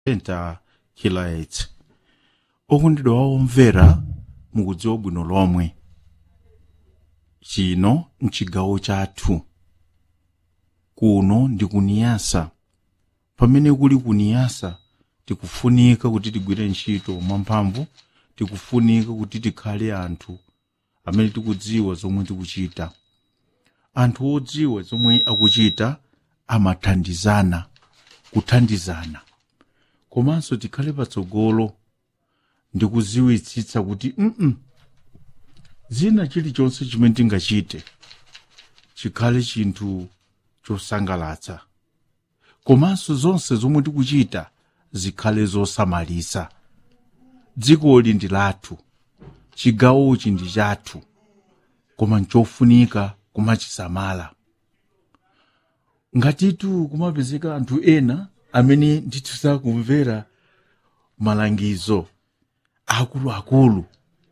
enta khilaetse okondedwa womvera mukudziwa bwino lomwe chino mchigawo chathu kuno ndi kuniyasa pamene kuli kuniyasa tikufunika kuti tigwire ntchito mwamphamvu tikufunika kuti tikhale anthu amene tikudziwa zomwe tikuchita anthu odziwa zomwe akuchita amathandizana kuthandizana komanso tikhale patsogolo ndi kuziwitsitsa kuti mm zina chilichonse chimene tingachite chikhale chinthu chosangalatsa komanso zonse zomwe tikuchita zikhale zosamalisa dzikoli ndi lathu chigawochi ndi chathu koma nchofunika kumachisamala ngatitu kumapezeka anthu ena amene ndithu sakumvera malangizo akuluakulu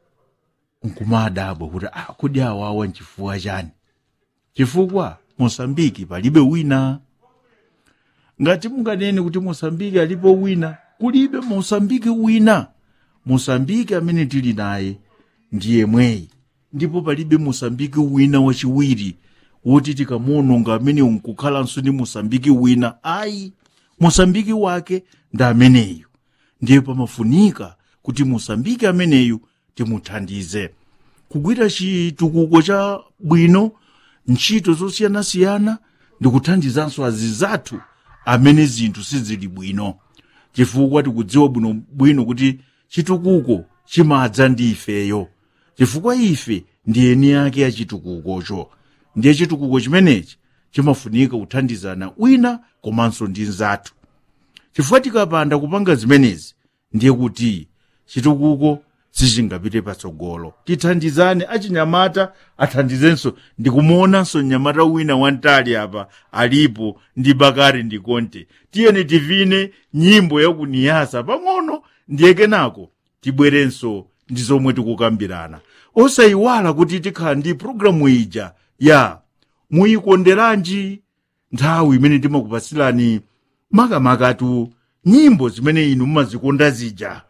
nkumadabwa kuti ah, kodi awawa nchifukwa chani chifukwa mosambiki palibe wina ngati munganene kuti mosambiki alipo wina kulibe mosambiki wina mosambiki amene tili naye ndiye mweyi ndipo palibe mosambiki wina wachiwiri woti tikamuononga amene nkukhalanso ndi mosambiki wina ayi mosambiki wake ndi ameneyu ndiye pamafunika kuti mosambiki ameneyu timuthandize kugwira chitukuko cha bwino ntchito zosiyanasiyana ndi kuthandizanso azizathu amene zinthu sizili bwino chifukwa tikudziwa bwino bwino kuti chitukuko chimadza ndi ifeyo chifukwa ife ndi eni ake ya chitukukocho ndiye chitukuko chimenechi chimafunika kuthandizana wina komanso ndi nzathu chifukwa tikapanda kupanga zimenezi ndiye kuti chitukuko sichingapite patsogolo tithandizane achinyamata athandizenso ndikumuonanso mnyamata wina wantali apa alipo ndi bakari ndi konte tiyeni tivine nyimbo yakuniyasa pang'ono ndiye kenako tibwerenso ndi zomwe tikukambirana osayiwala kuti tikhala ndi programu ija ya muyikonderanji nthawi imene timakupasirani makamakatu nyimbo zimene inu mumazikonda zija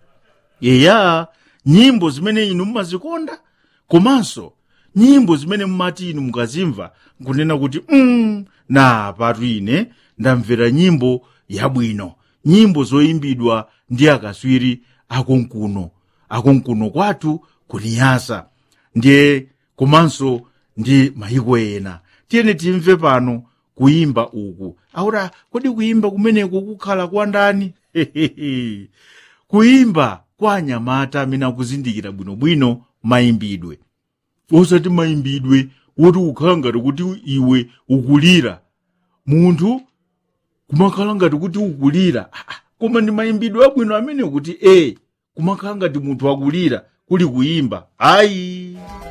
yeya nyimbo zimene inu mumazikonda komanso nyimbo zimene mumati inu mukazimva nkunena kuti mm, na patu ine ndamvera nyimbo yabwino nyimbo zoyimbidwa ndi akaswiri akonkuno akonkuno kwathu kuniyasa ndiye komanso ndi mayiko ena tiyeni timve pano kuyimba uku aura kodi kuyimba kumeneku kukhala kwa ndani kuyimba kwa anyamata amene akuzindikira bwinobwino mayimbidwe osati mayimbidwe woti ukhala ngati kuti iwe ukulira munthu kumakhala ngati kuti ukulira Ah, ah, koma ndi mayimbidwe abwino amene kuti e kumakhala ngati munthu akulira kuli kuyimba ayi